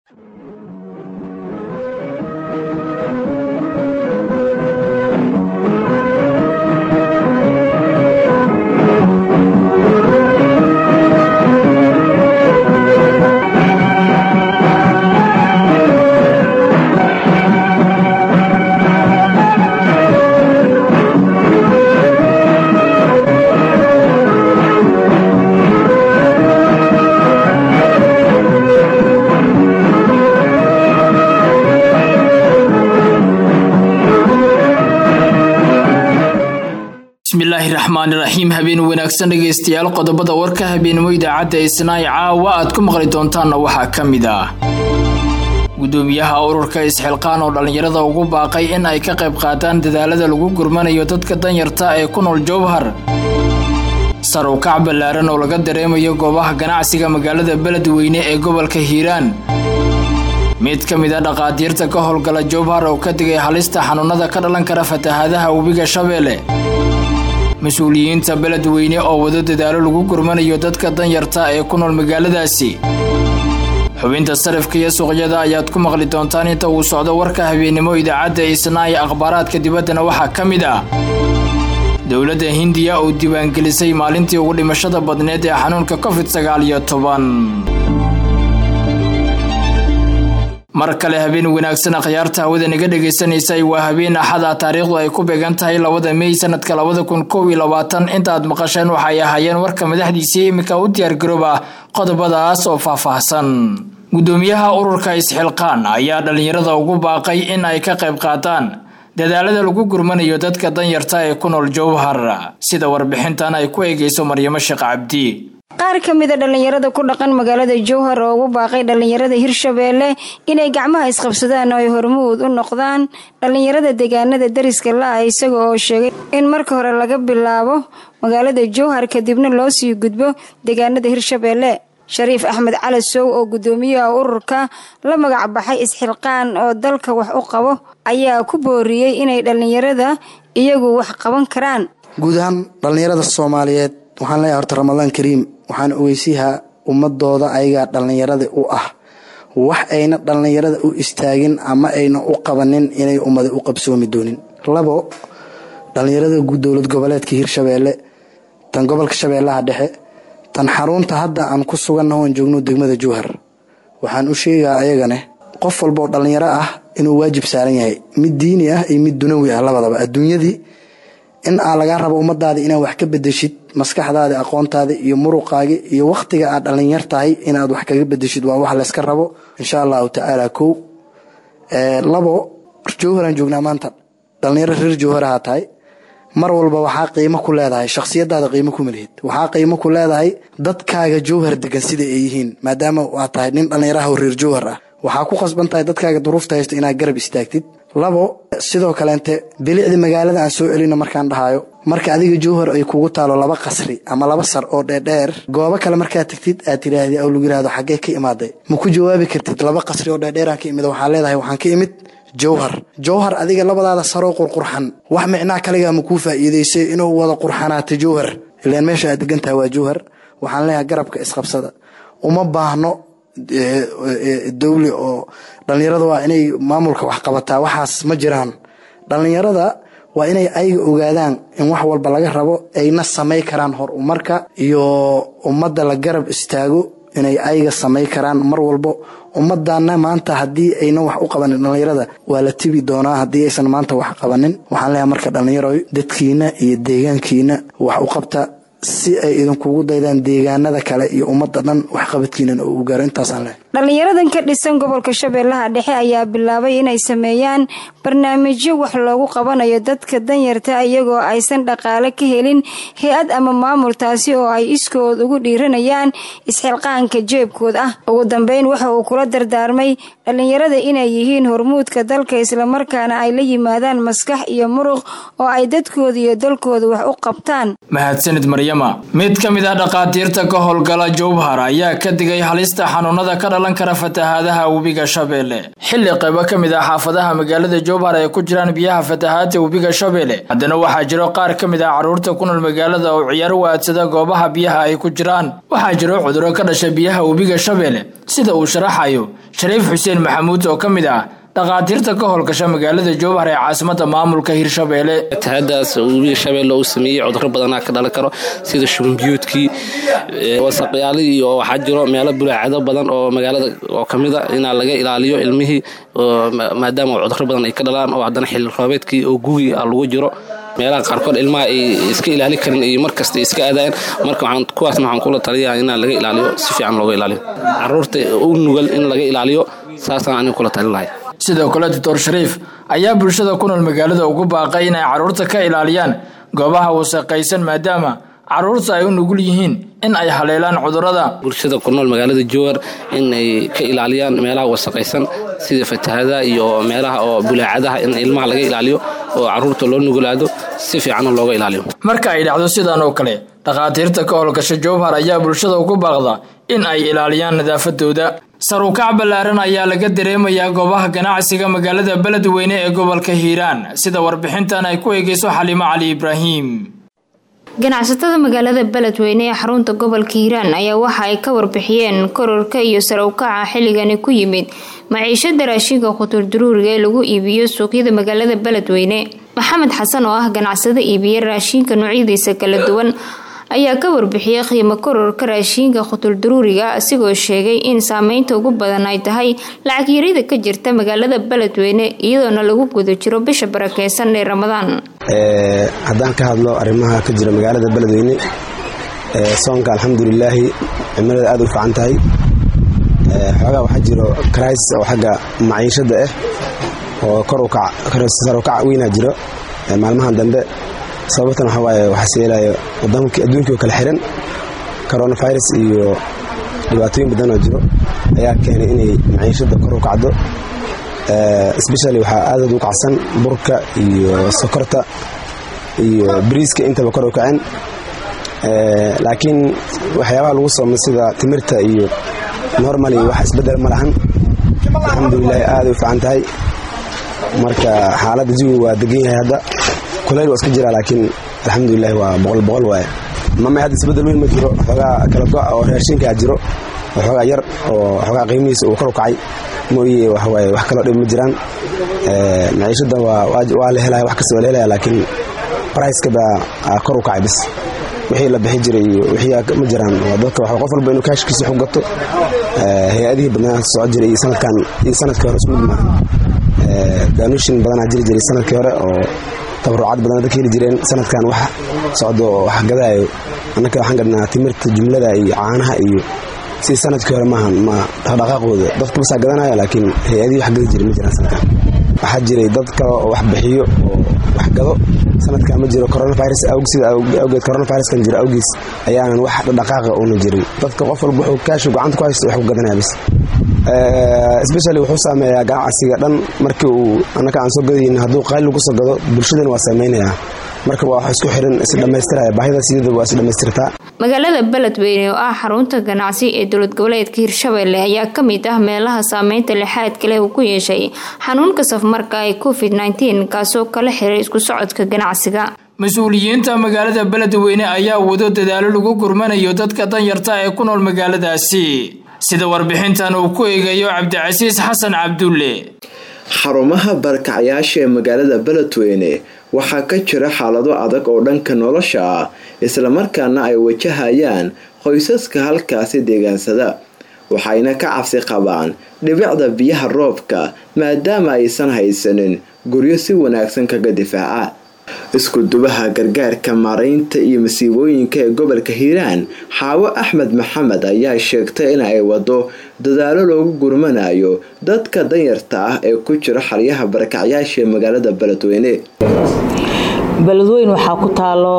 bismillaahi raxmaani raxiim habeen wanaagsan dhegaystayaal qodobada warka habeenimo idaacadda isnaa'i caawa aad ku maqli doontaanna waxaa ka mid ah gudoomiyaha ururka isxilqaan oo dhallinyarada ugu baaqay in ay ka qayb qaataan dadaalada lagu gurmanayo dadka danyarta ee ku nool jowhar sar u kac ballaaran oo laga dareemayo goobaha ganacsiga magaalada beledweyne ee gobolka hiiraan mid ka mid a dhaqaatiirta ka howlgala jowhar oo ka digay halista xanuunada ka dhalan kara fatahaadaha webiga shabeelle mas-uuliyiinta beledweyne oo wado dadaalo lagu gurmanayo dadka danyarta ee ku nool magaaladaasi xubinta sarifka iyo suuqyada ayaad ku maqli doontaan inta uu socdo warka habeennimo idaacadda isnaa'i akhbaaraadka dibaddana waxaa ka mid ah dowladda hindiya oo diiwaangelisay maalintii ugu dhimashada badneed ee xanuunka covid sagaal iyo toban mar kale habeen wanaagsan akhyaarta hawada naga dhagaysanaysay waa habeen axada taariikhdu ay ku beegan tahay labada mey sanadka labada kun kow iyo labaatan intaad maqasheen waxay ahaayeen warka madaxdiisii iminka u diyaargarooba qodobadaas oo faahfaahsan gudoomiyaha ururka isxilqaan ayaa dhallinyarada ugu baaqay in ay ka qayb qaataan dadaalada lagu gurmanayo dadka danyarta ee ku nool jowhar sida warbixintan ay ku eegayso maryamo sheekh cabdi qaar ka mid a dhallinyarada ku dhaqan magaalada jowhar oo ugu baaqay dhallinyarada hirshabeelle inay gacmaha isqabsadaan oo ay hormuud u noqdaan dhallinyarada deegaanada dariska la-ah isaga oo sheegay in marka hore laga bilaabo magaalada jowhar kadibna loo sii gudbo deegaanada hirshabeelle shariif axmed cali sow oo guddoomiyaha ururka la magac baxay isxilqaan oo dalka wax u qabo ayaa ku booriyey inay dhallinyarada iyagu wax qaban karaan guud ahaan dhallinyarada soomaaliyeed waxaan leeyahay horta ramadaan kariim waxaan ogeysiyahaa ummadooda ayagaa dhallinyarada u ah wax ayna dhallinyarada u istaagin ama ayna u qabanin inay ummada u qabsoomi doonin labo dhallinyarada dowlad goboleedka hirshabeelle tan gobolka shabeellaha dhexe tan xarunta hadda aan ku sugannaho aan joogno degmada jowhar waxaan u sheegaa ayagane qof walba oo dhallinyaro ah inuu waajib saaran yahay mid diini ah iyo mid dunawi ah labadaba adduunyadii in aa lagaa rabo ummadaada inaad wax ka bedeshid maskaxdaada aqoontaada iyo muruqaagi iyo wakhtiga aad dhallinyar tahay inaad wax kaga bedeshid waa wax layska rabo insha allahu tacaala kow labo jowharaan joognaa maanta dhallinyaro reer jowharaha tahay mar walba waxaa qiimo ku leedahay shakhsiyadaada qiimo ku malihid waxaa qiimo ku leedahay dadkaaga jowhar degan sida ay yihiin maadaama aad tahay nin dhallinyaraha oo reer jowhar ah waxaa ku khasban tahay dadkaaga duruufta haysto inaad garab istaagtid labo sidoo kaleente bilicda magaalada aan soo celino markaan dhahayo marka adiga jowhar ay kugu taalo laba qasri ama laba sar oo dheerdheer goobo kale markaad tagtid aad tiraahdi oo lagu yirahdo xaggee ka imaaday ma ku jawaabi kartid laba qasri oo dheerdheeraan ka imid waxaa leedahay waxaan ka imid jowhar jowhar adiga labadaada saroo qurqurxan wax micnaa kaligaa ma kuu faa'iidaysay inuu wada qurxanaata jowhar ilaan meesha aad degantahay waa jowhar waxaan leeyahay garabka isqabsada uma baahno dowli oo dhallinyarada waa inay maamulka wax qabataa waxaas ma jiraan dhallinyarada waa inay ayaga ogaadaan in wax walba laga rabo ayna samay karaan hor umarka iyo ummadda la garab istaago inay ayaga samay karaan mar walbo ummadana maanta haddii ayna wax u qabanin dhallinyarada waa la tibi doonaa haddii aysan maanta wax qabanin waxaan leeyahay marka dhallinyaro dadkiina iyo deegaankiina wax u qabta si ay idinkugu daydaan deegaanada kale iyo ummadda dhan waxqabadkiinan oo u gaaro intaasaan leh dhallinyaradan ka dhisan gobolka shabeellaha dhexe ayaa bilaabay inay sameeyaan barnaamijyo wax loogu qabanayo dadka danyarta iyagoo aysan dhaqaale ka helin hay-ad ama maamul taasi oo ay iskood ugu dhiiranayaan isxilqaanka jeebkood ah ugu dambeyn waxa uu kula dardaarmay dhallinyarada inay yihiin hormuudka dalka islamarkaana ay la yimaadaan maskax iyo muruq oo ay dadkooda iyo dalkooda wax u qabtaan mid ka mid ah dhaqaatiirta ka howlgala jowhar ayaa ka digay halista xanuunada ka dhalan kara fatahaadaha webiga shabeelle xilli qaybo ka mid ah xaafadaha magaalada jowhar ay ku jiraan biyaha fatahaadta webiga shabeelle haddana waxaa jiro qaar ka mid ah carruurta ku nool magaalada oo ciyaaro waadsada goobaha biyaha ay ku jiraan waxaa jiro cuduro ka dhasha biyaha webiga shabeelle sida uu sharaxayo shariif xuseen maxamuud oo ka mid ah dhakhaatiirta ka howlgasha magaalada jowhar ee caasimada maamulka hirshabeelle fatahaadaas webiga shabeelle uu sameeyey cuduro badanaa ka dhalan karo sida shumbiyuudkii wasaqyaali iyo waxaa jiro meelo bulaacado badan oo magaalada oo kamida inaa laga ilaaliyo ilmihii maadaama cuduro badan ay ka dhalaan oo haddana xilli roobeedkii oo gugi a lagu jiro meelaha qaarkood ilmaha ay iska ilaali karin iyo markasta iska aadayan marka kuwaasna waxaan kula taliyaa in laga ilaaliyo si fiican looga ilaaliyo caruurta u nugal in laga ilaaliyo saasaan aniga kula talin lahay sidoo kale doctor shariif ayaa bulshada ku nool magaalada ugu baaqay inay carruurta ka ilaaliyaan goobaha wasaqaysan maadaama carruurta ay u nugul yihiin in ay haleelaan cudurada bulshada ku nool magaalada jowar in ay ka ilaaliyaan meelaha wasaqaysan sida fatahada iyo meelaha oo bulaacadaha in ilmaha laga ilaaliyo oo caruurta loo nugulaado si fiicanna looga ilaaliyo marka ay dhacdo sidan oo kale dhakhaatiirta ka howlgasha jowhar ayaa bulshada ugu baaqda in ay ilaaliyaan nadaafadooda saruukac ballaaran ayaa laga dareemayaa goobaha ganacsiga magaalada beledweyne ee gobolka hiiraan sida warbixintan ay ku eegeyso xaliimo cali ibraahim ganacsatada magaalada beledweyne ee xarunta gobolka hiiraan ayaa waxa ay ka warbixiyeen kororka iyo saruukaca xilligani ku yimid maciishada raashinka khuturduruuriga ee lagu iibiyo suuqyada magaalada beledweyne maxamed xasan oo ah ganacsado iibiya raashinka noocyadiisa kala duwan ayaa ka warbixiyay qiimo kororka raashiinka khutulduruuriga asigoo sheegay in saameynta ugu badan ay tahay lacag yarida ka jirta magaalada beledweyne iyadoona lagu guda jiro bisha barakeysan ee ramadaan haddaan ka hadlo arrimaha ka jira magaalada beledweyne soonka alxamdulilaahi cimilada aad u fiican tahay xoogaa waxaa jiro krais oo xagga maciishada ah oo korukac weynaa jiro maalmahan dambe sababtan waxaa waaye waxaa seelayo adduunkii oo kala xiran coronavirus iyo dhibaatooyin badan oo jiro ayaa keenay inay maciishada kor u kacdo especially waxaa aadaad u kacsan burka iyo sokorta iyo bariiska intaba kor u kaceen laakiin waxyaabaha lagu soomay sida timirta iyo normally wax isbedel ma lahan alxamdulilahi aaday u fiican tahay marka xaaladda jawiga waa degan yahay hadda kulayl waa iska jira laakiin alxamdulilahi waa boqol boqol waaye mamay hadda isbedel weyn ma jiro xoogaa kala go' oo raashinkaa jiro oo xoogaa yar oo xoogaa qiimihiisa uu kor u kacay mooye waxawaaye wax kaloo dhib ma jiraan maciishada waa la helaya wax kasta waa la helaya laakiin briceka baa kor u kacay bis wixii la bixi jiray iyo wixii ma jiraan waa dadka waxa qof walba inuu kaashkiisa xog gato hay-adihii badnaa soco jiray iyo sanadkan iyo sanadkii hore isku mid maahan daanushin badanaa jiri jiray sanadkii hore oo tabarucaad badan dadka heli jireen sanadkan wax socdo oo wax gadaayo annaka waxaan gadnaa timirta jumlada iyo caanaha iyo si sanadkii hore maahan ma dhaqdhaqaaqooda dadka basaa gadanaya laakiin hay-adihii wax gadi jiray ma jiraan sanadkan waxaa jiray dad kale oo wax bixiyo oo wax gado sanadkan ma jiro coronavirus sida awgeed coronaviruskan jira awgiis ayaanan wax dhaqaaqa uuna jirin dadka qof walba wuxuu kaashu gacanta ku haysto wax ku gadanaya bis especially wuxuu saameeyaa ganacsiga dhan markii uu annaka aan soo gadayin hadduu qayl lagu soo gado bulshadana waa saameynayaa marka waa wax isku xiran is dhammaystiraya baahida sidada waa is dhammaystirtaa magaalada beledweyne oo ah xarunta ganacsi ee dowlad goboleedka hirshabelle ayaa ka mid ah meelaha saameynta lixaadka leh uu ku yeeshay xanuunka safmarka ee covid nteen kaasoo kala xiray isku socodka ganacsiga mas-uuliyiinta magaalada beledweyne ayaa wado dadaalo lagu gurmanayo dadka danyarta ee ku nool magaaladaasi sida warbixintan uu ku eegayo cabdicasiis xasan cabdulle xarumaha barkacyaasha ee magaalada beledweyne waxaa ka jira xaalado adag oo dhanka nolosha ah islamarkaana ay wajahayaan qoysaska halkaasi deegaansada waxayna ka cabsi qabaan dhibicda biyaha roobka maadaama aysan haysanin guryo si wanaagsan kaga difaaca iskudubaha gargaarka maaraynta iyo masiibooyinka ee gobolka hiiraan xaawo axmed maxamed ayaa sheegtay in ay wado dadaalo loogu gurmanayo dadka danyarta ah ee ku jira xalyaha barakacyaasha ee magaalada beledweyne beledweyn waxaa ku taalo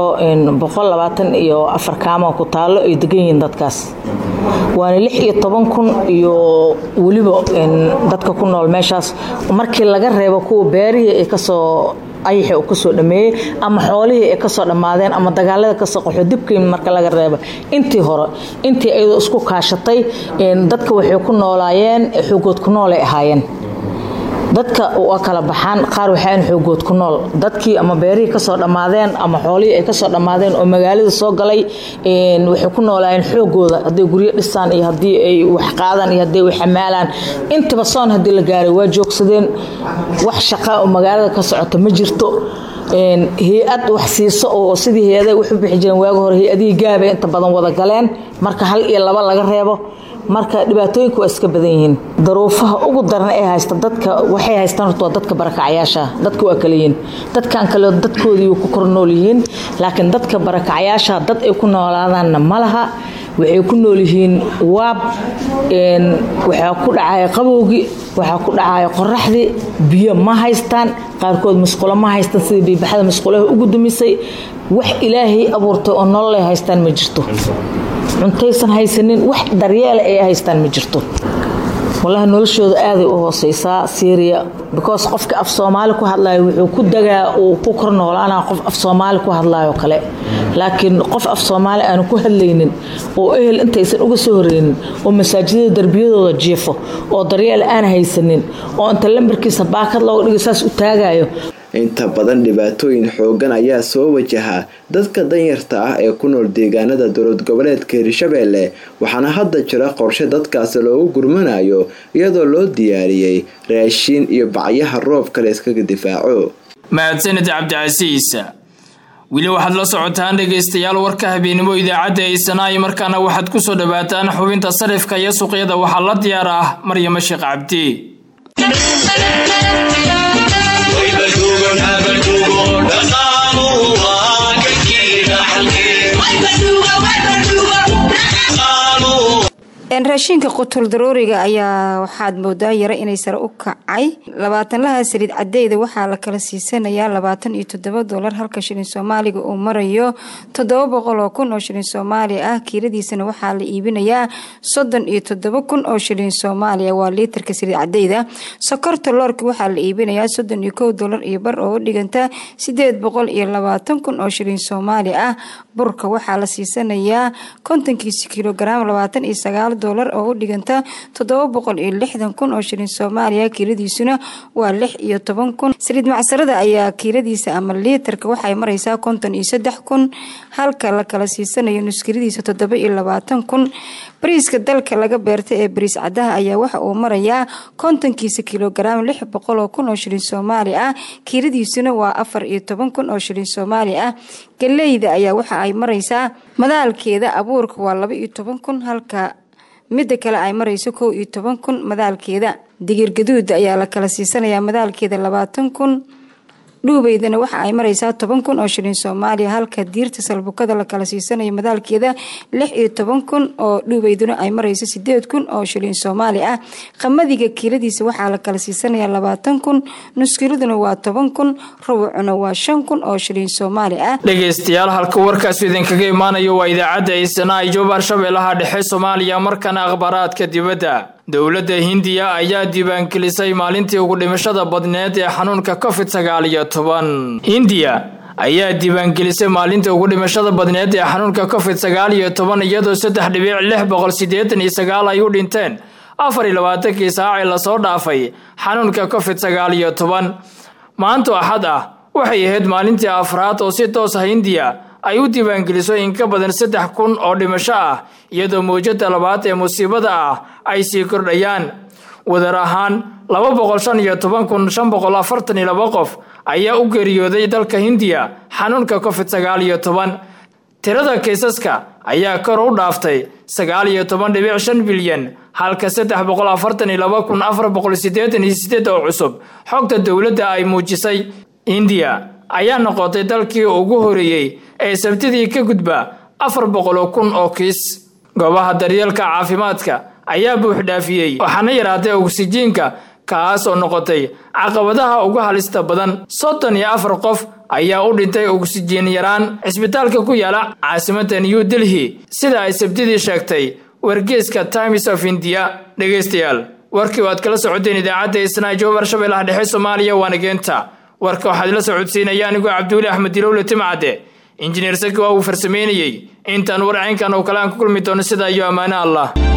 iyo afar kaamo ku taalo ay degan yihiin dadkaas waana lix iyo toban kun iyo weliba dadka ku nool meeshaas markii laga reebo kuwa beerihii ay kasoo ayaxi uu kasoo dhameeyey ama xoolihii ay kasoo dhammaadeen ama dagaalada kasoo qaxo dibkii marka laga reebo intii hore intii ayadoo isku kaashatay dadka waxay ku noolaayeen xoogood ku noolay ahaayeen dadka waa kala baxaan qaar waxaan xoogood ku nool dadkii ama beerihii kasoo dhammaadeen ama xoolihii ay kasoo dhammaadeen oo magaalada soo galay waxay ku noolaayeen xoogooda hadday guryo dhisaan iyo haddii ay wax qaadaan iyo haddii ay xamaalaan intaba soon haddii la gaaray waa joogsadeen wax shaqa oo magaalada ka socota ma jirto hay-ad wax siiso oo sidii hay-ada wax u bixi jireen waagi hore hay-adihii gaabay inta badan wada galeen marka hal iyo laba laga reebo marka dhibaatooyinka waa iska badan yihiin daruufaha ugu daran ee haysta dadka waxay haystaan horta waa dadka barakacyaasha dadka waa kala yihiin dadkan kale dadkoodii ku kor nool yihiin laakiin dadka barakacyaasha dad ay ku noolaadaanna ma laha waxay ku nool yihiin waab waxaa ku dhacaya qabowgii waxaa ku dhacaya qoraxdii biyo ma haystaan qaarkood musqulo ma haystaan sidii biibaxada musqulaha ugu dumisay wax ilaahay abuurtay oo nololay haystaan ma jirto cuntaysan haysanin wax daryeela ay haystaan ma jirto walahi noloshooda aaday u hooseysaa syria because qofka af soomaali ku hadlayo wuxuu ku dagaa uu ku kor noolaana qof af soomaali ku hadlayo kale laakiin qof af soomaali aanu ku hadlaynin oo ehel intaysan uga soo horeynin oo masaajidada darbiyadooda jiifo oo daryeel aan haysanin oo inta lambarkiisa baakad looga dhigo saas u taagayo inta badan dhibaatooyin xoogan ayaa soo wajaha dadka danyarta ah ee ku nool deegaanada dowlad goboleedka hirshabeelle waxaana hadda jira qorshe dadkaasi loogu gurmanayo iyadoo loo diyaariyey raashiin iyo bacyaha roobka la iskaga difaaco mahadsanid cabdicasiis weli waxaad la socotaan dhegaystayaal warka habeenimo idaacadda eysanaay markaana waxaad ku soo dhawaataan xubinta sarifka iyo suuqyada waxaa la diyaar ah maryamo sheekh cabdi raashinka qutul darooriga ayaa waxaad moodaa yara inay sare u kacay labaatanlaha saliid cadeyda waxaa la kala siisanayaa labaatan iyo toddoba dolar halka shilin soomaaliga uu marayo toddoba boqol oo kun oo shilin soomaali ah kiiladiisana waxaa la iibinayaa soddon iyo toddoba kun oo shilin soomaaliya waa liitarka saliid cadeyda sokorta loorka waxaa la iibinayaa soddon iyo kow dolar iyo bar oo u dhiganta sideed boqol iyo labaatan kun oo shilin soomaali ah burka waxaa la siisanayaa kontonkiisa kilogaram labaatan iyo sagaal dolar oo u dhiganta toddoba boqol iyo lixdan kun oo shilin soomaaliya kiiladiisuna waa lix iyo toban kun saliid macsarada ayaa kiiladiisa ama liitarka waxay mareysaa konton iyo saddex kun halka la kala siisanayo nuskiladiisa toddoba iyo labaatan kun bariiska dalka laga beerta ee bariis cadaha ayaa waxa uu marayaa kontonkiisa kilogaram lix boqol oo kun oo shilin soomaali ah kiiladiisuna waa afar iyo toban kun oo shilin soomaali ah galeyda ayaa waxa ay mareysaa madaalkeeda abuurka waa laba iyo toban kun halka midda kale ay mareyso kow iyo toban kun madaalkeeda digir gaduuda ayaa la kala siisanayaa madaalkeeda labaatan kun dhuubeydana waxa ay mareysaa toban kun oo shilin soomaaliya halka diirta salbukada la kala siisanayo madaalkeeda lix iyo toban kun oo dhuubeyduna ay mareyso sideed kun oo shilin soomaali ah qamadiga kiiladiisa waxaa la kala siisanayaa labaatan kun nuskiladuna waa toban kun rubucuna waa shan kun oo shilin soomaali ah dhegaystayaal halka warkaas idinkaga imaanayo waa idaacadda eysana ijoob al-shabeellaha dhexe soomaaliya markana akhbaaraadka dibadda dowladda hindiya ayaa diiwaangelisay maalintii ugu dhimashada badneed ee xanuunka covid sagaal iyo toban hindiya ayaa diiwaangelisay maalintii ugu dhimashada badneed ee xanuunka covid sagaal iyo toban iyadoo saddex dhibic lix boqol siddeetan iyo sagaal ay u dhinteen afar iyo labaatankii saacii lasoo dhaafay xanuunka covid sagaal iyo toban maanto axad ah waxay ahayd maalintii afraad oo si toos ah hindiya ay u diiwaangeliso in ka badan saddex kun oo dhimasho ah iyadoo mawjada labaad ee musiibada ah ay sii kordhayaan wadar ahaan laba boqol shan iyo toban kun shan boqol afartan iyo laba qof ayaa u geeriyooday dalka hindiya xanuunka covid sagaal iyo toban tirada kiisaska ayaa kor u dhaaftay sagaal iyo toban dhibic shan bilyan halka saddex boqol afartan iyo laba kun afar boqol sideetan iyo sideed oo cusub xogta dowladda ay muujisay hindiya ayaa noqotay dalkii ugu horeeyey ee sabtidii ka gudba afar boqoloo kun oo kiis goobaha daryeelka caafimaadka ayaa buuxdhaafiyey waxaana yaraatay oksijiinka kaas oo noqotay caqabadaha ugu halista badan soddon iyo afar qof ayaa u dhintay oksijiin yaraan cisbitaalka ku yaala caasimadda new delhi sida ay sabtidii sheegtay wargeeska times of india dhegaystayaal warkii waad kala socoteen idaacadda isnaajo warshabeellaha dhexe soomaaliya waanageenta warka waxaad ila soo codsiinaya anigoo cabdiweli axmed dilowle timcadde injineer saki waa uu farsameynayey intaan warcaynkan oo kale aan ku kulmi doono sidaa iyo ammaano allah